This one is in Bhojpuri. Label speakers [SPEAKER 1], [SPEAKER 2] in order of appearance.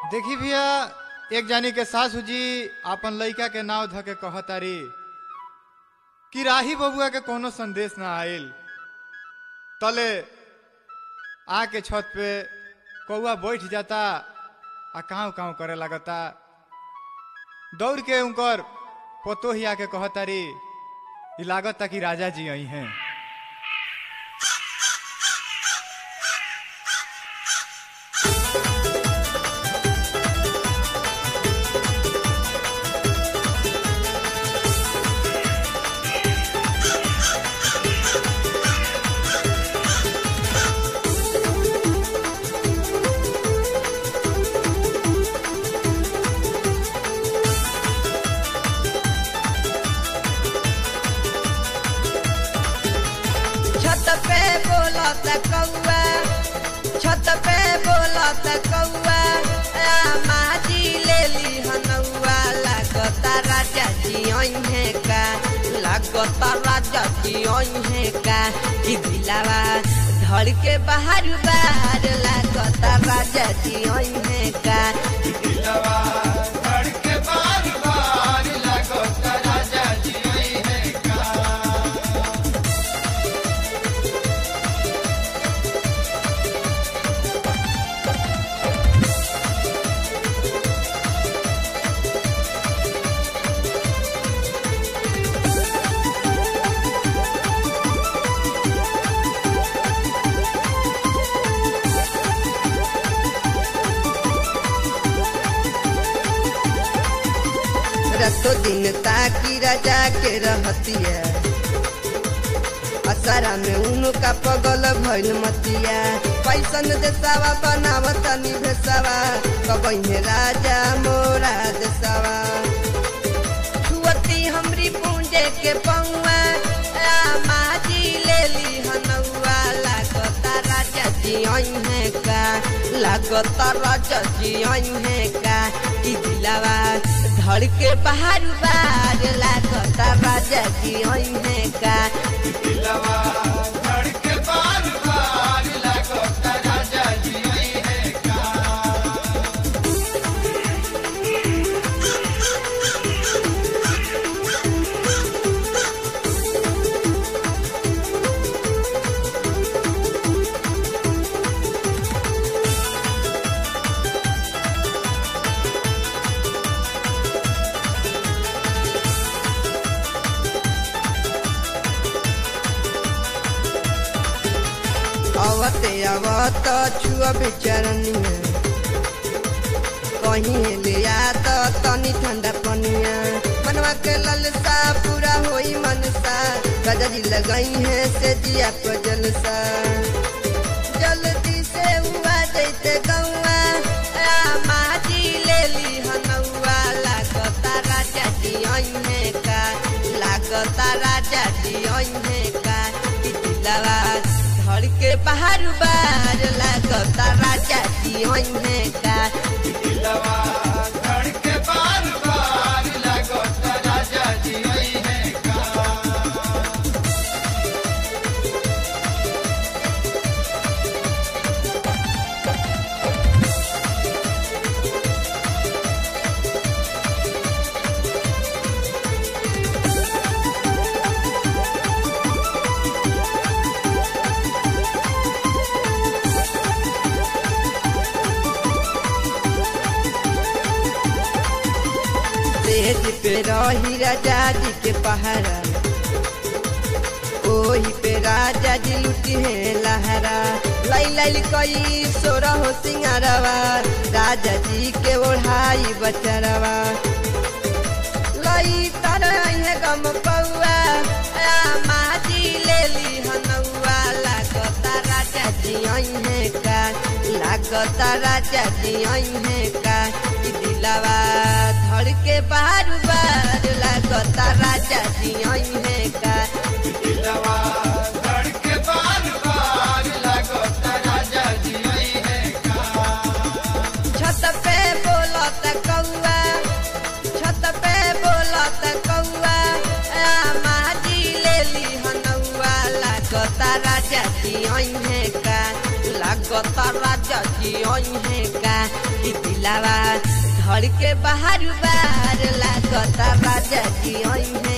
[SPEAKER 1] देखी भैया एक जानी के सासू जी आपन लइका के नाव ध के कहतारी कि राही बबुआ के कोनो संदेश ना आइल तले आके छत पे कौआ बैठ जाता आ काव काव करे लगता दौड़ के उनकर पोतो ही आके कहतारी ई लागता कि राजा जी आई हैं
[SPEAKER 2] छत पे बोलत कौआ छत पे बोलत कौआ माजी ले ली हनौआ लागता राजा जी है का लागता राजा जी है का कि दिलावा धड़ के बाहर बाहर लागता राजा जी है का रतो दिन ताकि राजा के रहतिया असरा में उनका पगल भइल मतिया पैसन देसावा बनावत निभेसावा कबही राजा मोरा देसावा छुअती हमरी पूंजे के पौआ माजी ले ली हनौआ लागता राजा जी है का लागता राजा जी है का ई दिलावा धड़ के बाहर बार लागता राजा जी है का अवते अवत छुआ बेचरनिया कहीं ले आ तो तनी ठंडा पनिया मनवा के ललसा पूरा होई मनसा गजरी लगाई है से जिया को जलसा जल्दी से हुआ जैते गौआ माजी ले ली हनौआ लागता राजा जी है का लागता राजा जी है का ई दिलवा धड़ के बाहर बार लागता राजा जी है का तेज पे रही राजा जी के पहरा ओही पे राजा जी लुटी है लहरा लाई लाई कई सोरा हो सिंगारवा राजा जी के ओढ़ाई बचरवा लई तरह है गम कौआ माजी ले ली हनौआ लागता राजा जी है का लागता राजा जी है का ई दिलावा धड़ के बार बार लागता राजा जी है का छत पे बोलत कौआ छत पे बोलत कौआ माजी ले ली हनौआ लागता राजा जी है का लाग लागता राजा जी आई है का कि दिलावा घर के बाहर बार लागता राजा जी आई है